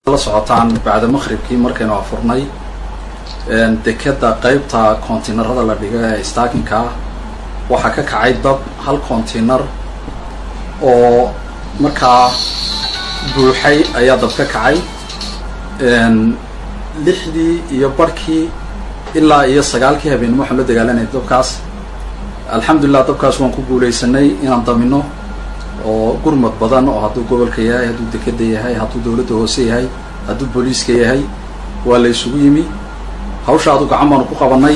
la socotaan bacda maqhribkii markaynu afurnay dekeda qeybta kontiinarada la dhigo ee staakinka ah waxaa ka kacay dab hal kontiinar oo markaa buuxay ayaa dab ka kacay lixdii iyo barhkii ilaa iyo sagaalkii habeenimo waxaan la dagaalanay dabkaas alxamdulilah dabkaas waan ku guuleysanay inaan damino oo gurmad badan oo hadduu gobolka yahay hadduu dekeda yahay hadduu dawladda hoose yahay hadduu booliiska yahay waa la isugu yimi hawsha adu gacan baanu ku qabanay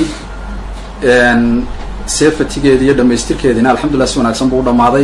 sefatigeedi iyo dhamaystirkeediina alxamdulillah si wanaagsan buu u dhamaaday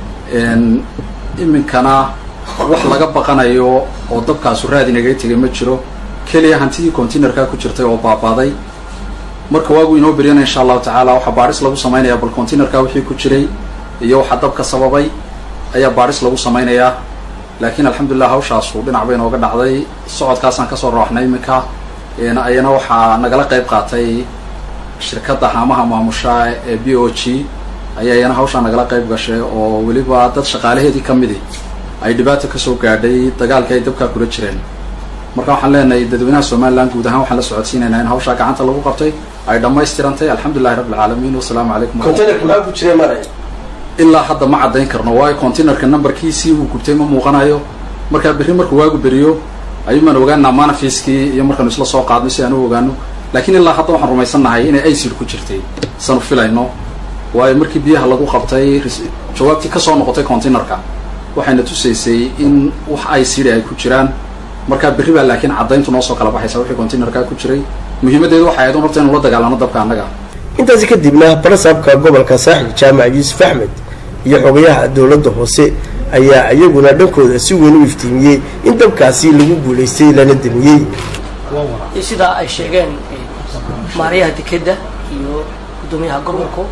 iminkana wax laga baqanayo oo dabkaasu raadi nagaga tegay ma jiro keliya hantidii containerkaa ku jirtay oo baabaaday marka waagu inoo beryana insha allahu tacaala waxaa baadhis lagu samaynayaa bal containerka wixii ku jiray iyo waxaa dabka sababay ayaa baadhis lagu samaynayaa laakiin alxamdulilah hawshaasu dhinac bay nooga dhacday socodkaasaan kasoo rooxnay iminka ayana waxaa nagala qayb qaatay shirkadda haamaha maamusha ee b o g ayaa iyana hawshaa nagala qayb gashay oo weliba dad shaqaalaheedii ka midi ay dhibaata kasoo gaadhay dagaalkii ay dabkaa kula jireen marka waxaan leenahay dadweynaha somalilan guud ahaan waxaan la socodsiinaynaa in hawshaa gacanta lagu qabtay ay dhammaystirantay alxamdulilahi rabbi alcaalamiin wasalaamu calaykum ilaa hadda ma caddayn karno waayo containerka numberkiisii uu gubtay ma muuqanayo markaa berri markuu waagu beriyo ayuumaan ogaanaa manafiskii iyo markaanu isla soo qaadno si aan u ogaano laakiin ilaa hadda waxaan rumaysannahay inay icid ku jirtay sanu filayno waayo markii biyaha lagu qabtay jawaabtii kasoo noqotay containerka waxayna tusaysay in wax icid ay ku jiraan markaa berri baa laakiin caddayntu noo soo kala baxaysa wixii containerka ku jiray muhiimaddeedu waxay ahayd un horta inu la dagaalano dabka annaga intaasi kadibna barasaabka gobolka saaxil jaamac yuusuf axmed iyo xogayaha dowladda hoose ayaa iyaguna dhankooda si weyn u iftiimiyey in dabkaasi lagu guulaystay lana damiyey sidaa ay sheegeen maaryaha dekedda iyo guddoomiyaha gobolku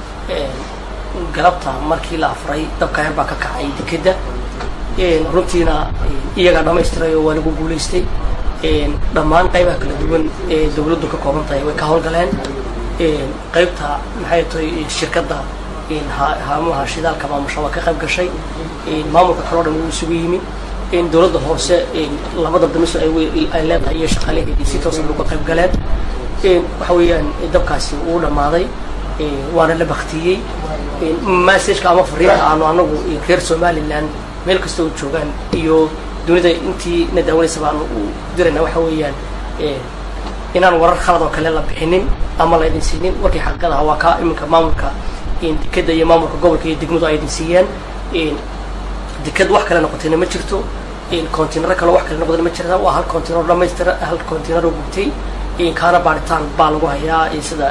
galabta markii la afuray dabka yar baa ka kacay dekedda runtiina iyagaa dhamaystiray oo waa lagu guulaystay dhammaan qaybaha kala duwan ee dawladdu ka kooban tahay way ka howlgaleen qaybta maxay tahay shirkadda haamaha shidaalka maamusha waa ka qayb gashay maamulka kaloo dhan wuu isugu yimi dawladda hoose labada damiso ay leedahay iyo shaqaalaheedii si toosan uga qayb galeen waxa weeyaan dabkaasi wuu dhammaaday waana la baktiyey messageka ama fariinta aanu anagu reer somaliland meel kasta oo joogaan iyo dunida intii na daawanaysa baanu u dirayna waxa weeyaan inaan warar khalad oo kale la bixinin ama la idin siinin warkii xaqiiqadaha waa kaa iminka maamulka dekeda iyo maamulka gobolka iyo degmadu ay idin siiyeen deked wax kale noqotayna ma jirto containaro kale wax kale noqdayna ma jirta waa hal containaro dhamaystira hal containaro gubtay kaana baaritaan baa lagu hayaa sida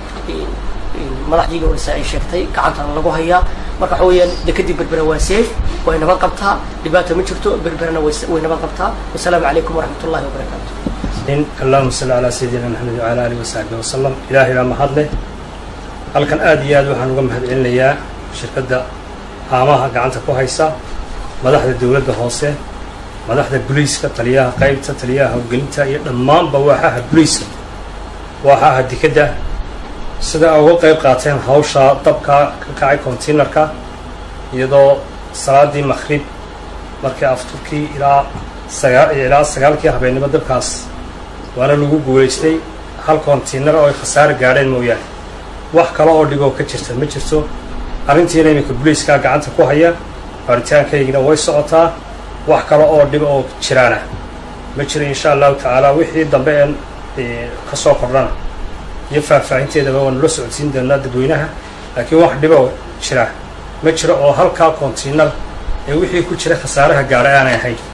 madaxdiiga horeysa ay sheegtay gacantana lagu hayaa marka waxa weeyaan dekedii berbera waa safe way nabad qabtaa dhibaata ma jirto berberana way nabad qabtaa wasalaamu calaykum waraxmat ullahi wabarakaatu allahuma salli calaa sayidina maxamed wacala alihi wasaxbi wasalam ilaahay baa mahad leh halkan aad iyo aad waxaan uga mahad celinayaa shirkadda haamaha gacanta ku haysa madaxda dawladda hoose madaxda buliiska taliyaha qaybta taliyaha howlgelinta iyo dhammaanba waaxaha buliiska waaxaha dekedda sida ay uga qayb qaateen hawshaa dabka ka kacay containerka iyadoo salaadii maqrib markii afturkii ilaa sagaa ilaa sagaalkii habeennimo dabkaas waana lagu guulaystay hal container oo ay khasaare gaadheen mooyaane wax kale oo dhiboo ka jirta ma jirto arrintiina iminka buliiskaa gacanta ku haya baaritaankaygina way socotaa wax kale oo dhib oo jiraana ma jiro insha allahu tacaala wixii dambe een ka soo kordhana iyo faahfaahinteedaba waanu la socodsiin doonaa dadweynaha laakiin wax dhiboo jira ma jiro oo halkaa container ee wixii ku jira khasaaraha gaadha aanay ahayn